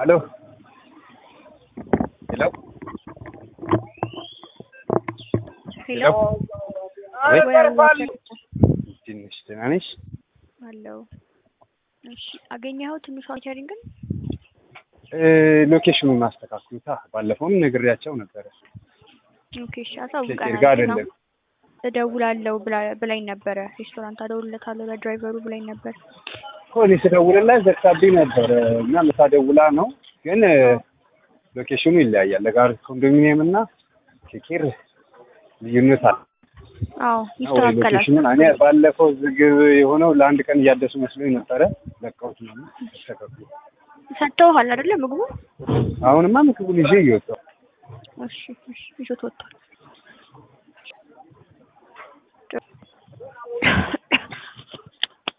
ሄሎ ሄሎ ሄሎ አቤት። ወይ አዋቀር ትንሽ ደህና ነሽ? አለው። እሺ አገኘኸው ትንሿ ቸሪንግን? እ ሎኬሽኑን አስተካክሉታ። ባለፈውም ነግሬያቸው ነበረ። ኦኬ እሺ ኬኬር አሳውቀናል። ጋር ግን አይደለም። እደውላለሁ ብላ- ብላኝ ነበረ። ሬስቶራንት አደውልለታለሁ ለድራይቨሩ ብላኝ ነበር። እኮ እኔ ስደውልላት ዘግታብኝ ነበረ እና ምሳ ደውላ ነው ግን እ ሎኬሽኑ ይለያያል። ለጋር ኮንዶሚኒየም እና ኬኬር ልዩነት አለ። አዎ እና ወይ ይስተካከላል። ሎኬሽኑን እኔ ባለፈው ዝግብ የሆነው ለአንድ ቀን እያደሱ መስሎኝ ነበረ። ለቀውት ነው ተስተካክሉ። ሰጥተውሃል አይደለ ምግቡ? አሁንማ ምግቡን ይዤ እየወጣሁ እሺ እሺ ይዞት ወጥቷል።